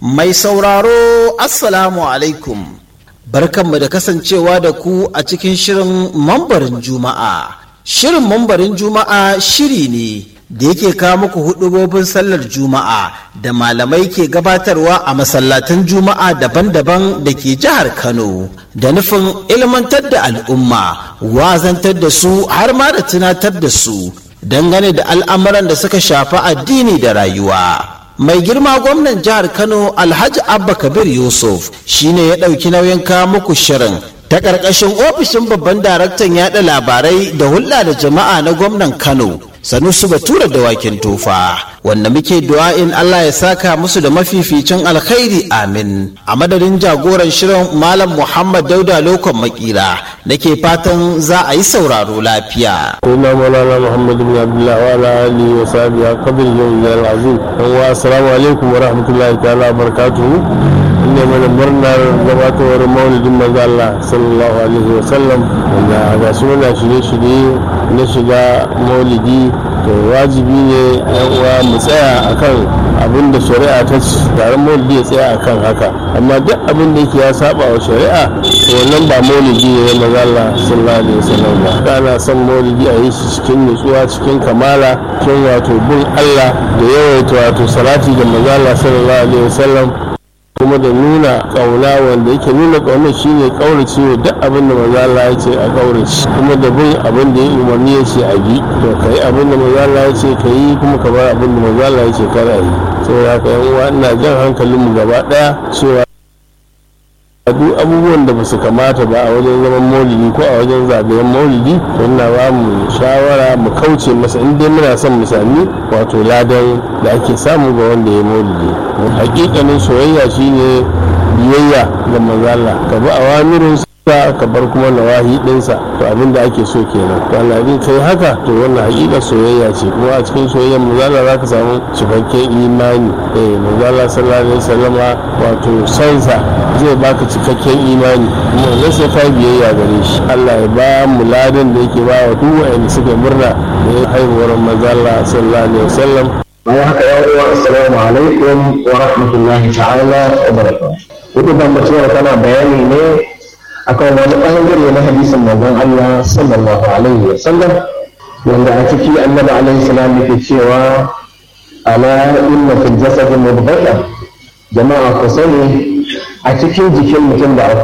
Mai sauraro Assalamu alaikum. Barkanmu da kasancewa da ku a cikin shirin mambarin Juma'a. Shirin mambarin Juma'a shiri ne da yake kawo muku hudubobin sallar Juma'a da malamai ke gabatarwa a masallatan Juma'a daban-daban da ke jihar Kano da nufin ilmantar da al'umma, wazantar da su har ma da tunatar da su dangane da al'amuran da suka shafi addini da rayuwa. mai girma gwamnan jihar kano alhaji abba kabir yusuf shine ya ɗauki nauyin kawo muku shirin ta ƙarƙashin ofishin babban daraktan yaɗa labarai da hulɗa da jama'a na gwamnan kano sanusu batura da wakin tofa wanda muke du'a'in Allah ya saka musu da mafificin alkhairi amin a madadin jagoran shirin malam muhammad dauda lokon makira nake fatan za a yi sauraro lafiya Suna Maulana Muhammad bin Abdullah wa ala alihi wa sahbihi a kabir yau da al'azim. Dan wa assalamu alaikum wa rahmatullahi ta'ala wa barakatuhu. Ina mana murnar gabatowar maulidin manzo Allah sallallahu alaihi wa sallam wanda ga su muna shirye-shirye na shiga maulidi to wajibi ne yan uwa mu tsaya akan abin da shari'a ta ci taron maulidi ya tsaya akan haka amma duk abin da yake ya saba wa shari'a to wannan ba maulidi ne na manzo Allah sallallahu alaihi wasallam ba ana son maulidi a yi shi cikin nutsuwa cikin kamala cikin wato bin Allah da yawaita wato salati da manzo Allah sallallahu alaihi wasallam kuma da nuna kauna wanda yake nuna kauna shine kaurace wa duk abin da manzo Allah ya ce a kaurace kuma da bin abin da ya umarni ya ce a bi to kai abin da manzo Allah ya ce ka yi kuma ka bar abin da manzo Allah ya ce kar a yi saboda haka yan uwa ina jan hankalinmu gaba daya cewa duk abubuwan da ba su kamata ba a wajen zaman maulidi ko a wajen zagayen maulidi to ina ba mu shawara mu kauce masa in dai muna son mu sami wato ladan da ake samu ga wanda ya maulidi hakikanin soyayya shine biyayya ga manzala ka bi awamirin sa ka bar kuma nawahi dinsa to abin da ake so kenan to Allah in kai haka to wannan hakika soyayya ce kuma a cikin soyayyar manzala za ka samu cikakken imani eh manzala sallallahu alaihi wasallama wato sansa zai baka cikakken imani kuma wannan sai ka biyayya gare shi Allah ya ba mu ladan da yake ba wa duk wanda suka murna da haihuwar manzala sallallahu alaihi wasallam bayan haka ya uwa assalamu alaikum wa rahmatullahi ta'ala wa barakatuh hudu ban cewa tana bayani ne akan wani bangare na hadisin manzon Allah sallallahu alaihi wa sallam wanda a ciki annabi alaihi salam yake cewa ala inna fil jasadi mudghatan jama'a ku sani a cikin jikin mutum da